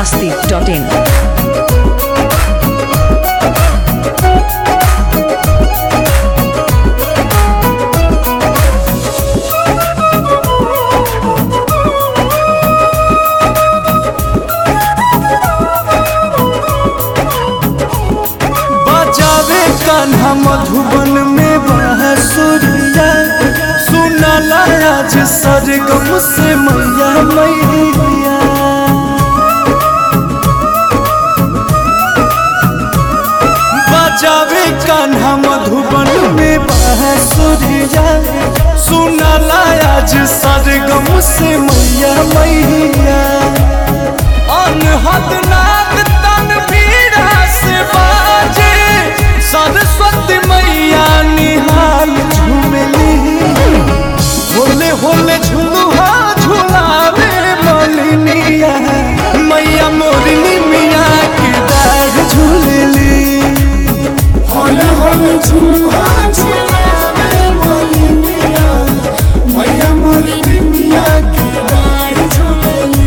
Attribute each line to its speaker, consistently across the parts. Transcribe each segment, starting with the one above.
Speaker 1: masti.in.
Speaker 2: बजावे कान्हा मधुबन में बांसुरिया सुनाला आज सरगम से मैया मैया बजावे कान्हा मधुबन में बांसुरिया सुनाला आज सरगम से मैया मैया अनहद नाद तनवीरा से बाजे सरस्वती मैया निहाल झूमली होले होले झुलुहा झुलावे मलिनिया मैया मोरनी मिया के दाढ़ झूलली
Speaker 3: होले होले झुलुआ झुलावे मोलिनिया मैया मोलिनिया के डाढ़ झुलली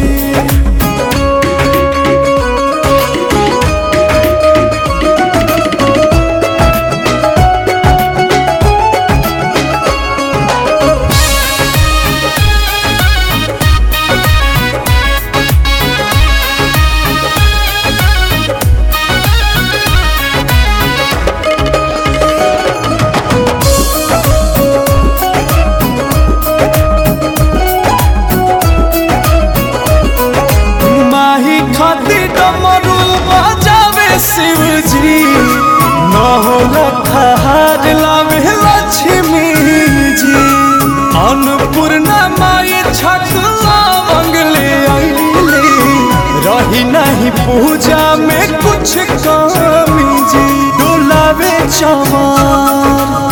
Speaker 2: माही खाती डमरू बजावे शिवजी न होला खहार लावे लक्ष्मी जी अन्नपूर्णा माई छकला मंगले आईले रही नहीं पूजा में कुछ कमी जी डोलावे चमार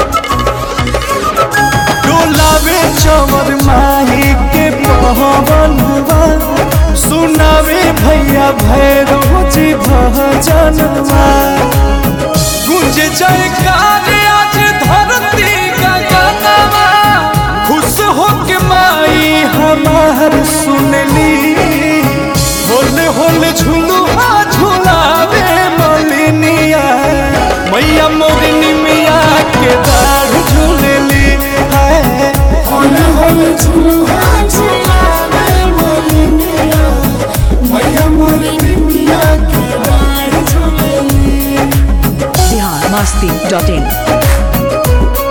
Speaker 2: डोलावे चवर माही के पवनवा सुनावे भैया भैरव जी भजनवा गुंज जयकार आज धरती का गानवा खुश हो के माई हमार सुनली होले होले झुलुआ झुलावे मलिनिया मैया मोरनी मिया के दाढ़ झूलली है
Speaker 3: होले होले झुलुआ झुलावे मोलिनिया मैया मोलिनिया के डाढ़ झुलली
Speaker 1: Bihar masti.in.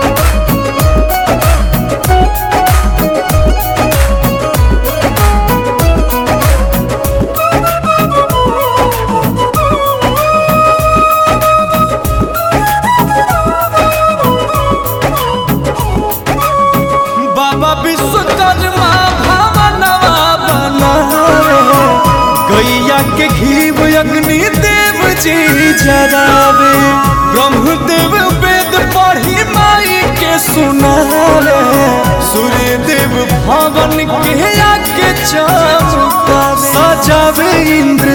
Speaker 2: बाबा विश्वकर्मा भवनवा बनावे गैया के घीव अग्नि देव जी जरावे ब्रह्मदेव वेद पढ़ी माई के सुनावे सूर्य देव भवन के आके चमका सजावे इंद्र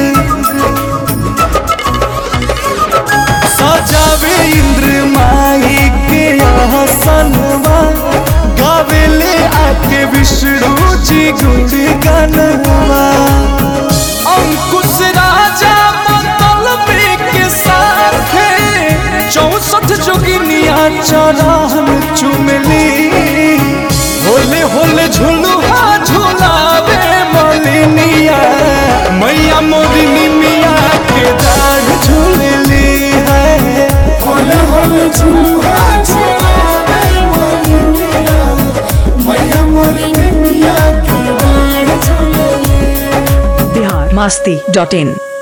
Speaker 2: सजावे इंद्र माई के आसनवा गावेले आके विष्णु जी गुण गनवा अंकुश राजा मंगल के साथ चौसठ जोगिनिया चरण चुमली होले होले झुलुआ झुलावे मलिनिया मैया मोरिनी मिया के दाढ़ झूलली है
Speaker 3: होले होले झुलुआ झुलावे मोलिनिया मैया मोलिनिया के डाढ़ झुलली
Speaker 1: Bihar masti.in.